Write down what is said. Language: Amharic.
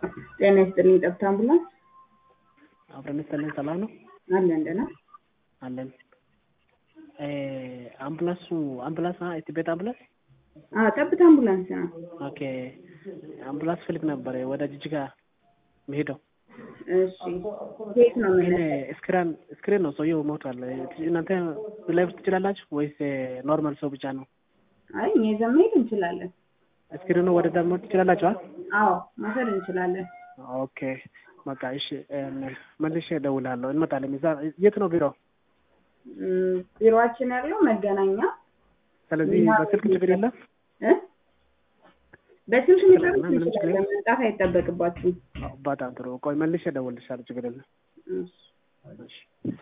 ጤና ይስጥልኝ። ጠብታ አምቡላንስ አብረን ይስጥልን። ሰላም ነው አለን ደህና አለን። አምቡላንሱ አምቡላንስ እቲ ቤት አምቡላንስ አዎ፣ ጠብታ አምቡላንስ ነው። ኦኬ። አምቡላንስ ፈልግ ነበር ወደ ጅጅጋ መሄደው። እሺ፣ የት ነው ግን ምን ስክራን ስክሪን ነው ሰውየው ሞቷል። እናንተ ላይ ትችላላችሁ ወይስ ኖርማል ሰው ብቻ ነው? አይ እኛ ይዘን መሄድ እንችላለን። ስክሪኑ ወደ ዛ መውሰድ ትችላላችሁ? አዎ መውሰድ እንችላለን። ኦኬ በቃ እሺ፣ መልሼ እደውላለሁ። እንመጣለን። እዛ የት ነው ቢሮ? እም፣ ቢሮአችን ያለው መገናኛ ስለዚህ በስልክ ችግር የለም። እ በስልክ መጨረስ ምንም ችግር እንችላለን። መምጣት አይጠበቅባችሁም። በጣም ጥሩ። ቆይ መልሼ እደውልልሻለሁ። ችግር የለም። እሺ። እሺ